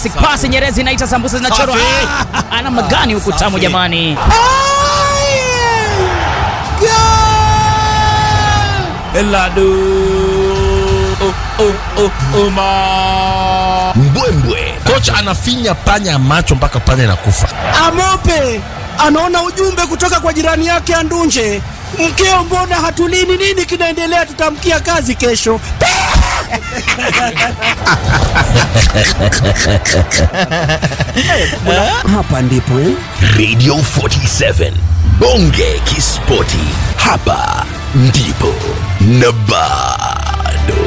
classic pass Nyerezi inaita sambusa zinachorwa. Safi. Ah, Ana magani huku Safi. tamu jamani. Eladu. Oh, oh, oh, Oma. Mbwembwe. Kocha anafinya panya macho mpaka panya inakufa. Amope anaona ujumbe kutoka kwa jirani yake Andunje, mkeo, mbona hatulini? Nini kinaendelea? Tutamkia kazi kesho. Hapa ndipo eh? Radio 47 Bonge Kispoti, hapa ndipo na bado.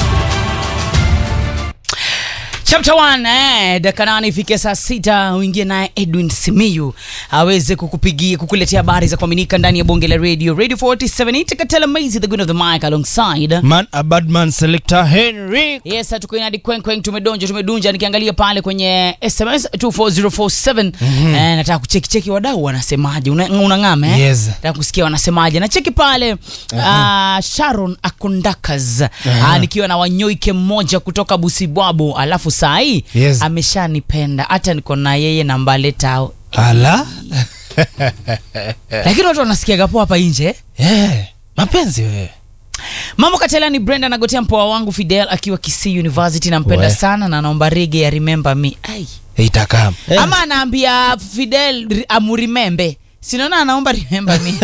Chapter 1 eh, dakika nane ifike saa sita uingie naye Edwin Simiyu aweze kukupigia kukuletea habari za kuaminika ndani ya bonge la radio Radio 47 Itakatela Maizi the good of the mic alongside Man a bad man selector Henry. Yes, tuko inadi kwen kwen tumedonja tumedunja nikiangalia pale kwenye SMS 24047 eh, nataka kucheki cheki wadau wanasemaje una, unang'ama eh? Yes. nataka kusikia wanasemaje na cheki pale uh, Sharon Akundakas uh, nikiwa na wanyoike mmoja kutoka Busibwabo alafu saa hii Yes. ameshanipenda hata niko na yeye na mbale tao Ala. lakini watu wanasikiaga poa hapa nje Eh, mapenzi wewe. Mambo Katela ni Brenda nagotea mpoa wangu Fidel akiwa Kisii University nampenda We. sana na naomba rege ya remember me ai Itakaa. ama anaambia Fidel ri- amurimembe sinaona anaomba remember me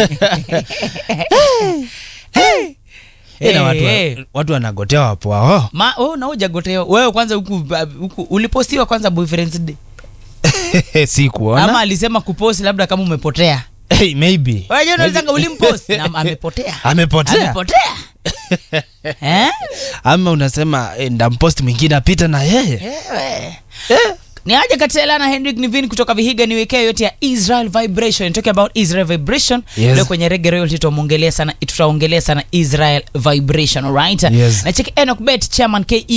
Eh, na watu, Eh, wa- watu wanagotea wapo wao. Ma, oh, na hujagoteo wewe kwanza huku, huku ulipostiwa kwanza boyfriend's day si ama kuona. alisema kuposti labda kama umepotea Hey, maybe. Unajua unaweza ulimposti na amepotea Amepotea. amepotea eh Ama unasema eh, ndampost mwingine apita na yeye. Ewe. ni aje katela na henrik nivin kutoka vihiga niwekee yote ya israel vibration talking about israel vibration Yes. leo kwenye rege royalty tutaongelea sana tutaongelea sana israel vibration alright Yes. na check enoch bet chairman ke